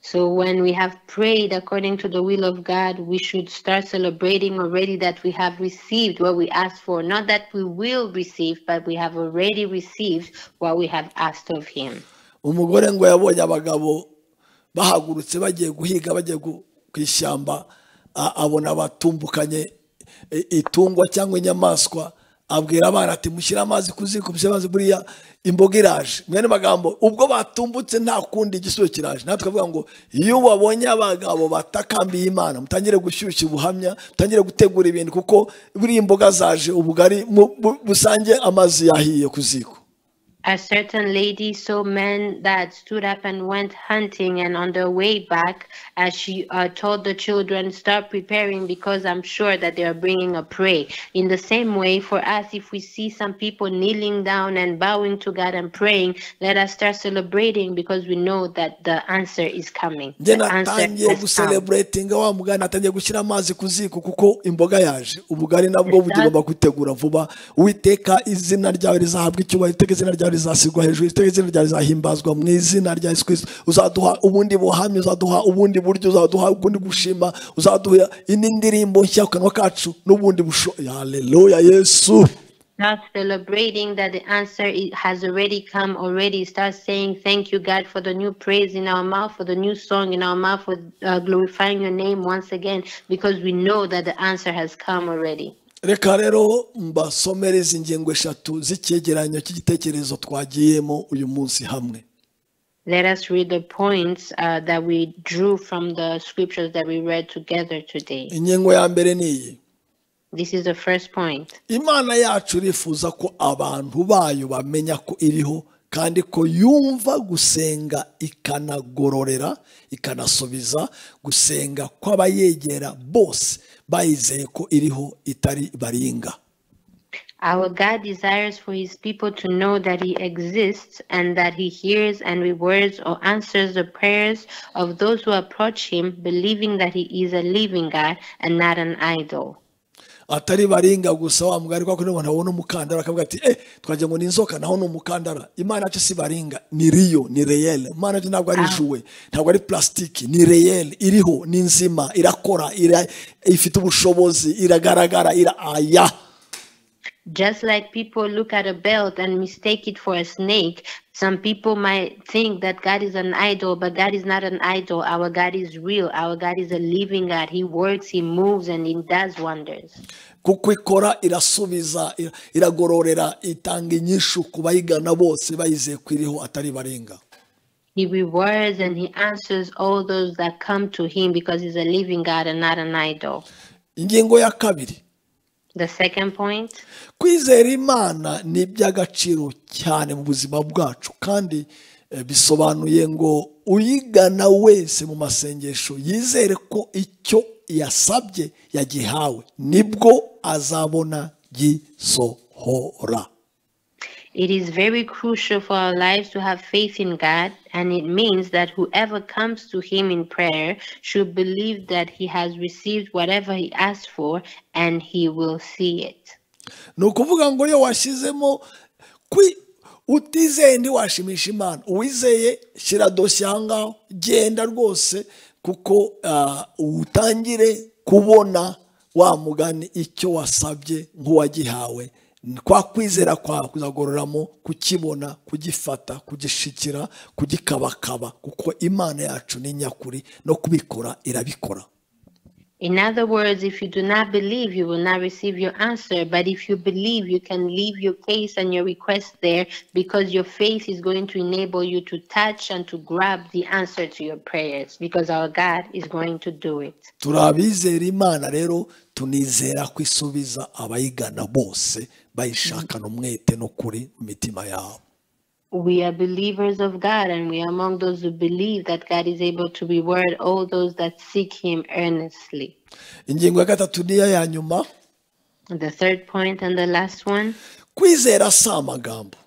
So when we have prayed according to the will of God, we should start celebrating already that we have received what we asked for. Not that we will receive, but we have already received what we have asked of Him. umugore ngo yabonye abagabo bahagurutse bagiye guhiga bagiye gu- ku ishyamba a- abona batumbukanye i- itungwa cyangwa inyamaswa abwira abana ati mushyire amazi ku ziko mushyire amazi buriya imboga iraje mwene magambo ubwo batumbutse nta kundi igisubizo kiraje natwe twavuga ngo iyo babonye abagabo batakambiye imana mutangire gushyushya ubuhamya mutangire gutegura ibintu kuko buriya imboga zaje ubugari mu- bu- busange amazi yahiye ku ziko A certain lady saw men that stood up and went hunting, and on their way back, as she uh, told the children, Start preparing because I'm sure that they are bringing a prey. In the same way, for us, if we see some people kneeling down and bowing to God and praying, let us start celebrating because we know that the answer is coming. njye The answer natangiye has come. guseleburetinga wa mugani natangiye gushyira amazi ku ziko kuko imboga yaje ubugari nabwo bugomba kwitegura vuba uwiteka izina ryawe rizahabwa icyubahiro iteka izina ryawe rizasigwa hejuru iteka izina ryawe rizahimbazwa mu izina rya yesu kirisito uzaduha ubundi buhamya uzaduha ubundi buryo uzaduha ubundi gushima uzaduha indi ndirimbo nshya ku kanwa kacu n'ubundi bushobozi haleluya yesu Start celebrating that the answer i- has already come already. Start saying thank you, God, for the new praise in our mouth, for the new song in our mouth, for uh, glorifying your name once again, because we know that the answer has come already. reka rero mbasomere izi ngingo eshatu z'icyegeranyo cy'igitekerezo twagiyemo uyu munsi hamwe Let us read the points uh, that we drew from the scriptures that we read together today. ingingo ya mbere ni iyi This is the first point. imana yacu irifuza ko abantu bayo bamenya ko iriho kandi ko yumva gusenga ikanagororera ikanasubiza gusenga kw'abayegera bose bayizeye ko iriho itari baringa Our God desires for his people to know that he exists and that he hears and rewards or answers the prayers of those who approach him, believing that he is a living God and not an idol. atari baringa gusa wa mugari kwa kundi umuntu abona umukandara akavuga ati eh twagira ngo ni inzoka naho ni umukandara imana yacu si baringa ni riyo ni reyeli imana yacu ntabwo ari juwe ntabwo ari plasitiki ni reyeli iriho ni nzima irakora ira, ifite ubushobozi iragaragara ira aya Just like people look at a belt and mistake it for a snake, some people might think that God is an idol, but God is not an idol. Our God is real. Our God is a living God. He works, he moves, and he does wonders. kuko ikora irasubiza ira- iragororera itanga inyishu ku bayigana bose bayizeye ko iriho atari baringa He rewards and he answers all those that come to him because he's a living God and not an idol. ingingo ya kabiri The second point kwizera imana ni iby'agaciro cyane mu buzima bwacu kandi eh, bisobanuye ngo uyigana wese mu masengesho yizere ko icyo yasabye yagihawe nibwo azabona gisohora it is very crucial for our lives to have faith in God, and it means that whoever comes to him in prayer should believe that he has received whatever he asked for and he will see it. ni ukuvuga ngo iyo washyizemo kwi utizeye ntiwashimisha imana uwizeye shyira dosiye aha ngaho genda rwose kuko ah, utangire kubona wa mugani icyo wasabye nk'uwagihawe kwa kwizera kwawe kuzagororamo kukibona kugifata kugishikira kugikabakaba kuko imana yacu ni nyakuri no kubikora irabikora In other words, if you do not believe, you will not receive your answer. But if you believe, you can leave your case and your request there because your faith is going to enable you to touch and to grab the answer to your prayers because our God is going to do it. turi abizera imana rero tunizera ko isubiza abayigana bose bayishakana umwete n'ukuri mu mitima yabo we are believers of God and we are among those who believe that God is able to reward all those that seek Him earnestly. ingingo ya gatatu niyo ya nyuma And The third point and the last one kwizera si amagambo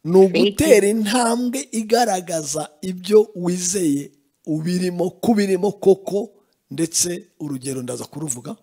ni ugutera intambwe igaragaza ibyo wizeye ubirimo kubirimo koko ndetse urugero ndaza kuruvuga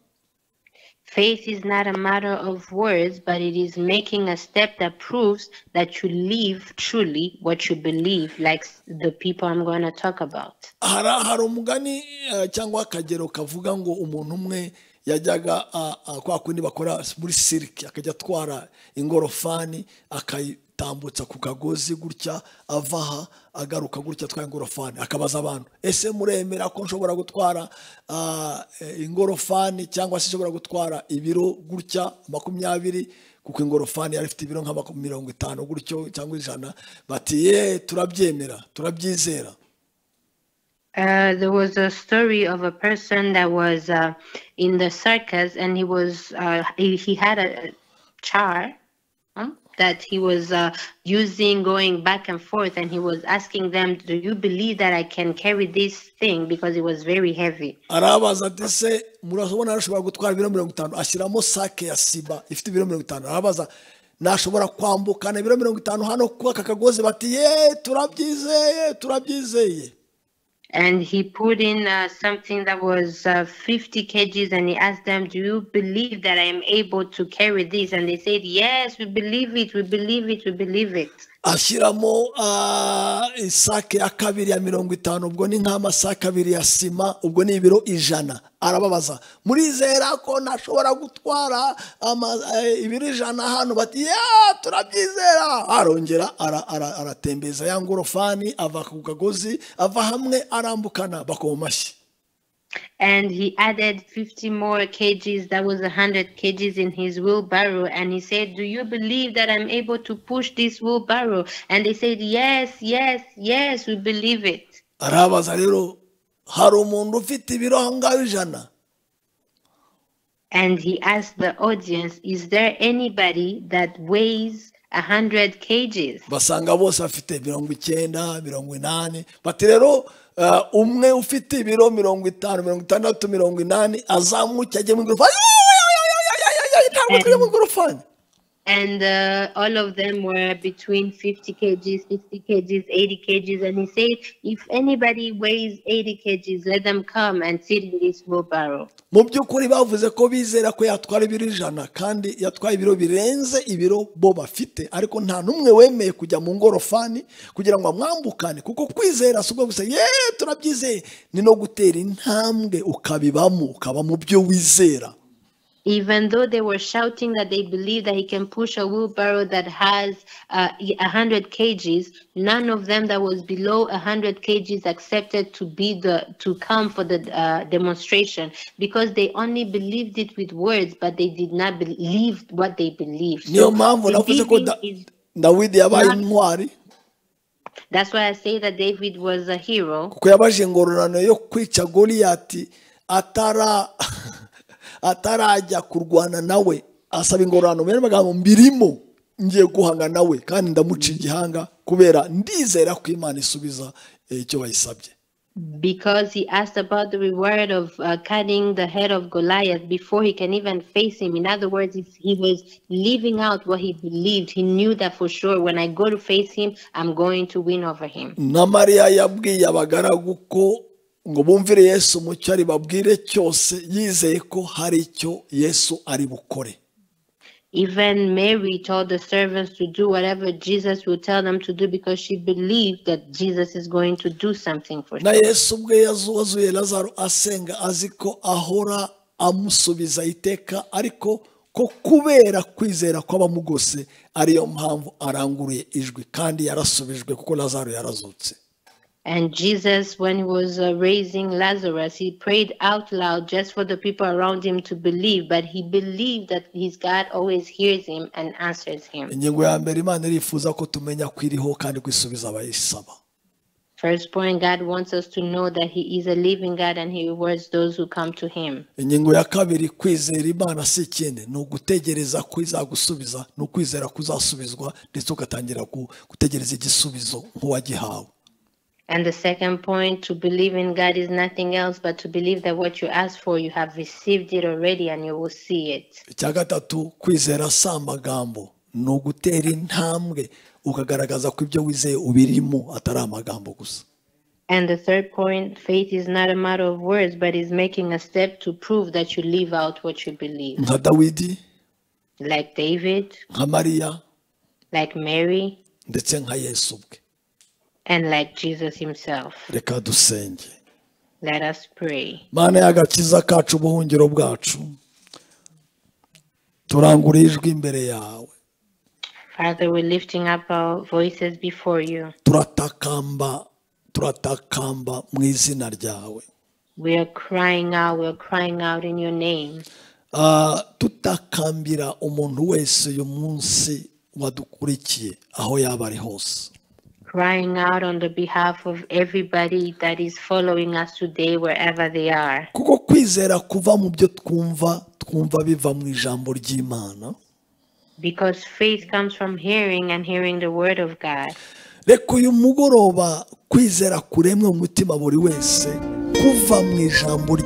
faith is not a matter of words, but it is making a step that proves that you live truly what you believe, like the people I'm going to talk about. hari hari umugani eh, cyangwa akagero kavuga ngo umuntu umwe yajyaga ah, ah, kwa kundi bakora muri sirike akajya atwara ingorofani akayitambutsa ku kagozi gutya ava aha agaruka gutya atwaye ingorofani akabaza abantu ese muremera ko nshobora gutwara ah, eh, ingorofani cyangwa se nshobora gutwara ibiro gutya makumyabiri kuko ingorofani yari ifite ibiro nka maku- mirongo itanu gutyo cyangwa ijana bati ye turabyemera turabyizera Uh, there was a story of a person that was uh, in the circus and he was uh, he, he had a char huh, that he was uh, using going back and forth and he was asking them do you believe that i can carry this thing because it was very heavy arabaza ati se murabona ashobora gutwara ibiro mirongo itanu ashyiramo sake ya siba ifite ibiro mirongo itanu arabaza nashobora kwambukana ibiro mirongo itanu hano kuko aka kagozi bati ye turabyizeye turabyizeye and he put in uh, something that was uh, 50 kgs and he asked them do you believe that i am able to carry this and they said yes we believe it we believe it we believe it ashyiramo ah, isake ya kabiri ya mirongo itanu ubwo ni nk'amasake abiri ya sima ubwo ni ibiro ijana arababaza murizera ko nashobora gutwara ama- eh, ibiro ijana hano bati ya turabyizera arongera ara- ara- aratembereza ya ngorofani ava ku kagozi ava hamwe arambukana bakoma amashyi and he added 50 more kgs that was 100 kgs in his wheelbarrow and he said do you believe that i'm able to push this wheelbarrow and they said yes yes yes we believe it arababaza rero hari umuntu ufite ibiro aho ngaho ijana and he asked the audience is there anybody that weighs 100 kgs basanga bose bafite mirongo icyenda mirongo inani bati rero eh, umwe ufite ibiro mirongo itanu mirongo itandatu mirongo inani azamuke ajye mu igorofani Ayayayayayayayay, ntabwo tujya mu igorofani and uh, all of them were between 50 kgs 60 kgs 80 kgs and he said if anybody weighs 80 kgs let them come and sit in this wheelbarrow mu by'ukuri bavuze ko bizera ko yatwara ibiro ijana kandi yatwaye ibiro birenze ibiro bo bafite ariko nta n'umwe wemeye kujya mu ngorofani kugira ngo amwambukane kuko kwizera si ubwo gusa yeee turabyizeye ni no gutera intambwe ukabibamo ukaba mu byo wizera even though they were shouting that they believe that he can push a wheelbarrow that has uh, 100 kgs none of them that was below 100 kgs accepted to be the to come for the uh, demonstration because they only believed it with words but they did not believe what they believed niyo So mpamvu navuze ko believing da- is- dawidi yabaye Nta- intwari that's why i say that david was a hero kuko yabaje ingororano yo kwica goliyati atara atarajya kurwana nawe asaba ingororano mbere magambo mbirimo ngiye guhangana nawe kandi ndamuca igihanga kubera ndizera ko imana isubiza eh, icyo bayisabye because he asked about the reward of uh, cutting the head of Goliath before he can even face him. In other words, it's- he was living out what he believed. He knew that for sure when I go to face him, I'm going to win over him. na mariya yabwiye abagaragu ko ngo bumvire yesu mu cyo ari babwire cyose yizeye ko hari icyo yesu ari bukore Even Mary told the servants to do whatever Jesus will tell them to do because she believed that Jesus is going to do something for na her. yesu ubwe yazu- wazuye lazaro asenga azi ko ahora amusubiza iteka ariko ko kubera kwizera kw'abamugose ariyo mpamvu aranguruye ijwi kandi yarasubijwe kuko lazaro yarazutse And Jesus, when he was uh, raising Lazarus, he prayed out loud just for the people around him to believe, but he believed that his God always hears him and answers him. ingingo ya mbere imana irifuza ko tumenya ko iriho kandi ko isubiza abayisaba firstborn God wants us to know that He is a living God and He rewards those who come to Him. ingingo ya kabiri kwizera imana si ikindi ni ugutegereza ko izagusubiza ni ukwizera ko uzasubizwa ndetse ugatangira gu- gutegereza igisubizo nk'uwagihawe And the second point, to believe in God is nothing else but to believe that what you ask for, you have received it already and you will see it. icya gatatu kwizera si amagambo ni ugutera intambwe ukagaragaza ko ibyo wizeye ubirimo atari amagambo gusa And the third point, faith is not a matter of words, but is making a step to prove that you live out what you believe. nka dawidi Like David, nka mariya like Mary, ndetse nka yesu ubwe and like Jesus himself. reka dusenge Let us pray. mana y'agakiza kacu ubuhungiro bwacu turangura ijwi imbere yawe Father, we're lifting up our voices before you. turatakamba turatakamba mu izina ryawe We are crying out, we're crying out in your name. Ah, tutakambira umuntu wese uyu munsi wadukurikiye aho yaba ari hose Crying out on the behalf of everybody that is following us today, wherever they are. kuko kwizera kuva mu byo twumva twumva biva mu ijambo ry'imana Because faith comes from hearing and hearing the word of God. reka uyu mugoroba kwizera kuremwe mu mutima buri wese kuva mu ijambo